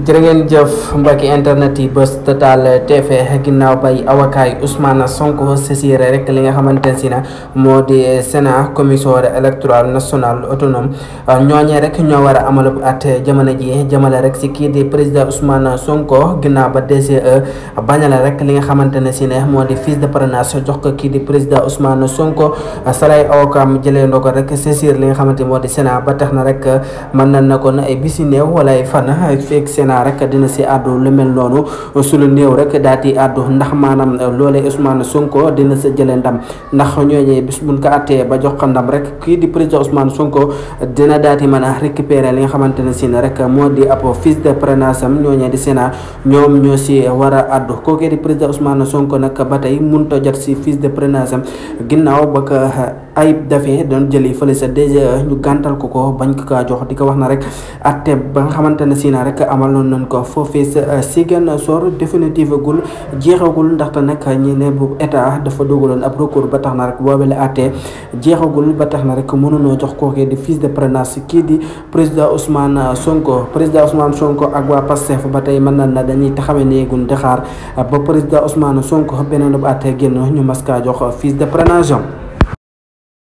jërë ngeen jëf mbokki internet yi bés total TV ginnaaw bay awakaay Ousmane Sonko saisir rek li nga xamante ne si na moo di Sénat commission électorale nationale autonome ñooñee rek ñoo war a amalub at jamono ji jëmale rek si kii di président Ousmane Sonko ginnaaw ba DGE bañale rek li nga xamante ne si ne moo di fiche de parrainage jox ko kii di président Ousmane Sonko salay awakaam jëlee ndoo ko rek saisir li nga xamante moo di Sénat ba tax na rek mën nañ na kon ay bisi néew wala ay fan fekk Sénat rek dina si àddu lu mel noonu su lu néew rek daal di àddu ndax maanaam loolee Ousmane Sonko dina sa jëlee ndam ndax ñooñee bis buñ ko attee ba jox ko ndam rek kii di président Ousmane Sonko dina daal di mën a récupérer li nga xamante ne si ne rek moo di ab fiche de parrainage am ñooñee di Sénat ñoom ñoo si war a àddu kookee di président Ousmane Sonko nag ba tey mënut a jot si fiche de parrainage am ginnaaw ba ko ayib dafee doon jëli fële sa DGE ñu gàntal ko ko bañ ko kaa jox di ko wax na rek atte ba nga xamante ne si na rek amaloon nañ ko foofee sa Ziguinchor définitive gul jeexagul ndaxte nag ñi ne bu état dafa dugaloon ab recours ba tax na rek boobe la atte jeexagul ba tax na rek mënunoo jox kookee di fiche de parrainage kii di président Ousmane Sonko président Ousmane Sonko ak waa Pastef ba tey mën nañ na dañuy taxawee néegun di xaar ba président Ousmane Sonko beneen bu atte génn ñu mas kaa jox fiche de parrainage